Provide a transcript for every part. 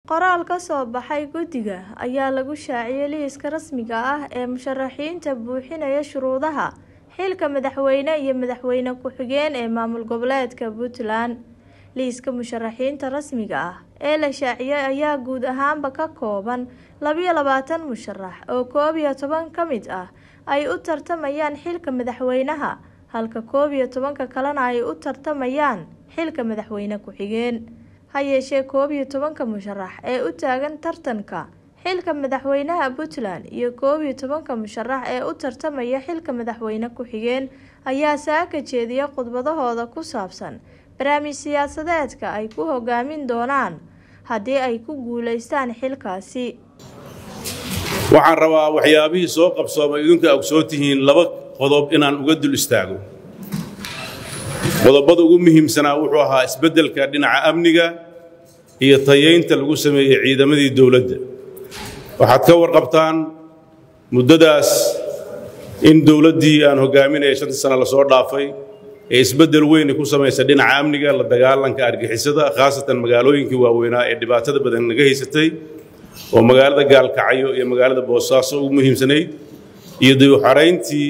Qoraal ka soo baxay guddiga ayaa lagu shaaciyay liiska rasmiga ah ee musharaxiinta buuxinaya shuruudaha xilka madaxweyne iyo madaxweyne ku-xigeen ee maamul goboleedka Puntland. Liiska musharaxiinta rasmiga ah ee la shaaciyay ayaa guud ahaanba ka kooban labiyo labaatan musharax oo koob iyo toban ka mid ah ay u tartamayaan xilka madaxweynaha halka koob iyo tobanka kalena ay u tartamayaan xilka madaxweyne ku-xigeen. Ha yeeshee koob iyo tobanka musharax ee u taagan tartanka xilka madaxweynaha Puntland iyo koob iyo tobanka musharax ee u tartamaya xilka madaxweyne ku-xigeen ayaa saaka jeediyay khudbadahooda ku saabsan barnaamij siyaasadeedka ay ku hogaamin doonaan haddii ay ku guuleystaan xilkaasi. waxaan rabaa waxyaabihii soo qabsoomay idinku ogsoon tihiin laba qodob inaan uga dul istaago qodobada ugu muhiimsanaa wuxuu ahaa isbeddelka dhinaca amniga iyo tayaynta lagu sameeyey ciidamadii dowladda waxaad ka warqabtaan muddadaas in dowladdii aan hogaaminaya shantii sana lasoo dhaafay ee isbeddel weyni ku samaysa dhinaca amniga la dagaalanka argixisada khaasatan magaalooyinkii waaweynaa ee dhibaatada badan naga haysatay oo magaalada gaalkacyo iyo magaalada boosaaso ugu muhiimsanayd iyo dib u xarayntii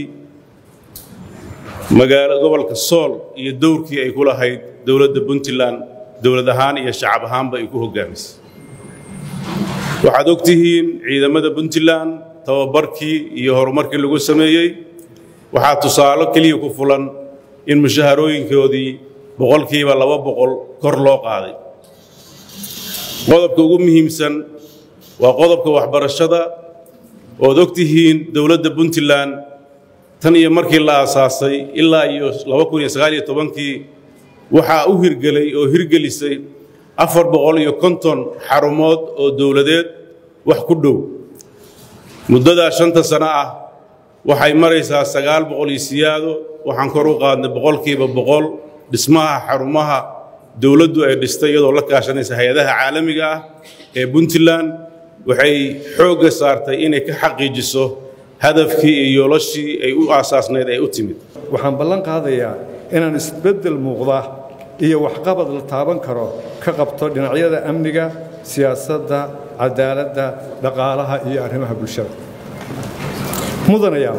magaalo gobolka sool iyo dowrkii ay ku lahayd dowladda puntland dowlad ahaan iyo shacab ahaanba ay ku hogaamisay waxaad og tihiin ciidamada puntland tababarkii iyo horumarkii lagu sameeyey waxaa tusaalo keliya ku fulan in mushaharooyinkoodii boqolkiiba laba boqol kor loo qaaday qodobka ugu muhiimsan waa qodobka waxbarashada ood og tihiin dowladda puntland tan iyo markii la aasaasay ilaa iyo kii waxaa u hirgelay oo hirgelisay afar boqol iyo konton xarumood oo dowladeed wax ku dhow muddadaa shanta sano ah waxay maraysaa sagaal boqol iyo siyaado waxaan kor u qaadnay boqolkiiba boqol dhismaha xarumaha dowladdu ay dhistay iyadoo la kaashanaysa hay-adaha caalamiga ah ee puntland waxay xoogga saartay inay ka xaqiijiso hadafkii iyo yoolashii ay u aasaasnayd ay u timid waxaan ballan qaadayaa inaan isbeddel muuqda iyo waxqabad la taaban karo ka qabto dhinacyada amniga siyaasadda cadaaladda dhaqaalaha iyo arrimaha bulshada mudanayaa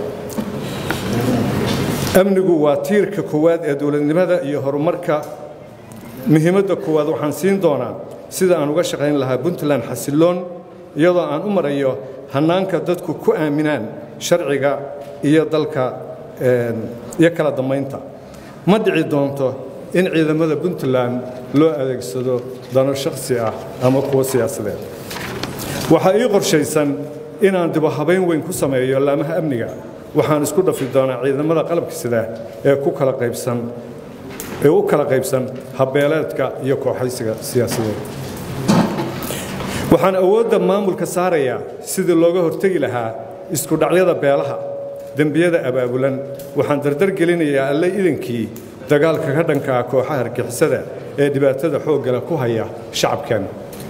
amnigu waa tiirka koowaad ee dowladnimada iyo horumarka muhiimadda koowaad waxaan siin doonaa sida aan uga shaqayn lahaa puntland xasilloon iyadoo aan u marayo hannaanka dadku ku aaminaan sharciga iyo dalka iyo kala dammaynta ma dhici doonto in ciidamada puntland loo adeegsado dano shakhsi ah ama kuwo siyaasadeed waxaa ii qorshaysan inaan dibohabayn weyn ku sameeyo laamaha amniga waxaan isku dhafi doonaa ciidamada qalabka sida ee ku kala qaybsan ee u kala qaybsan habbeeleedka iyo kooxaysiga siyaasadeed waxaan awoodda maamulka saarayaa sidii looga hortegi lahaa isku dhacyada beelaha dembiyada abaabulan waxaan dardar gelinayaa alle idankii dagaalka ka dhanka ah kooxaha argixisada ee dhibaatada xooggale ku haya shacabkeenna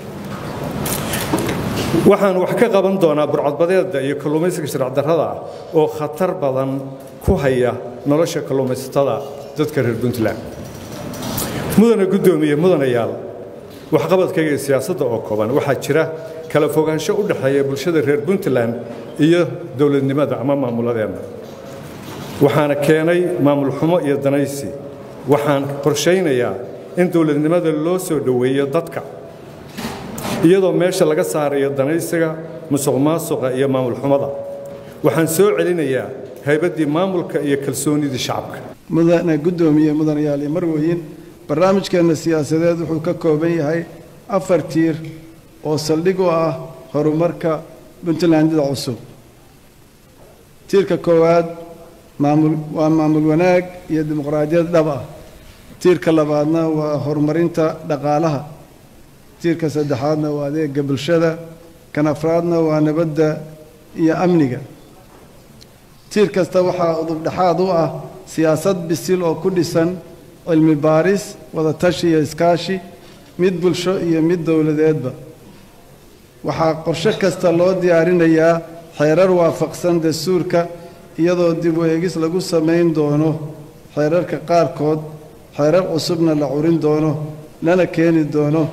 waxaan wax ka qaban doonaa burcadbadeedda iyo kalluumaysiga sharcdarrada ah oo khatar badan ku haya nolosha kalluumaysatada dadka reer puntland mudana guddoomiye mudanayaal waxqabadkayga iyo siyaasadda oo kooban waxaa jira kala fogaansho u dhexeeya bulshada reer puntland iyo dowladnimada ama maamuladeenna waxaana keenay maamul xumo iyo danaysi waxaan qorshaynayaa in dowladnimada loo soo dhoweeyo dadka iyadoo meesha laga saarayo danaysiga musuq maasuqa iyo maamul xumada waxaan soo celinayaa haybaddii maamulka iyo kalsoonidii shacabka mudane guddoomiye mudanayaal iyo marweyn barnaamijkeenna siyaasadeed wuxuu ka kooban yahay afar tiir oo saldhig u ah horumarka puntlandida cusub tiirka koowaad maamul waa maamul wanaag iyo dimuqraadiyad dhab ah tiirka labaadna waa horumarinta dhaqaalaha tiirka saddexaadna waa adeega bulshada kan afraadna waa nabadda iyo amniga tiir kasta waxaa udubdhexaad u ah siyaasad bisil oo ku dhisan cilmi baaris wadatashi iyo iskaashi mid bulsho iyo mid dowladeedba waxaa qorshe kasta loo diyaarinayaa xeerar waafaqsan dastuurka iyadoo dib u eegis lagu samayn doono xeerarka qaarkood xeerar cusubna la curin doono lana keeni doono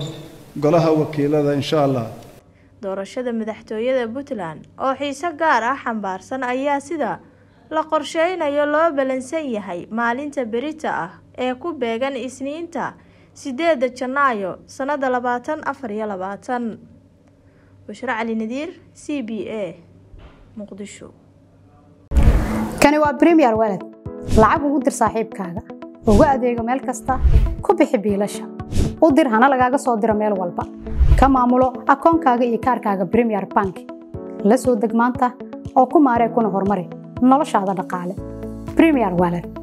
golaha wakiilada insha allah doorashada madaxtooyada puntland oo xiise gaar ah xambaarsan ayaa sida la qorsheynayo loo balansan yahay maalinta berita ah ee ku beegan isniinta sideeda janaayo sanada labaatan afar iyo labaatan bushro cali nadiir c b a muqdisho kani waa bremiyer waled lacag ugu dir saaxiibkaaga ugu adeego meel kasta ku bixi biilasha u dir hana lagaaga soo diro meel walba ka maamulo akoonkaaga iyo kaarkaaga bremiyer bank la soo deg maanta oo ku maaree kuna horumari noloshaada dhaqaale bremiyer waled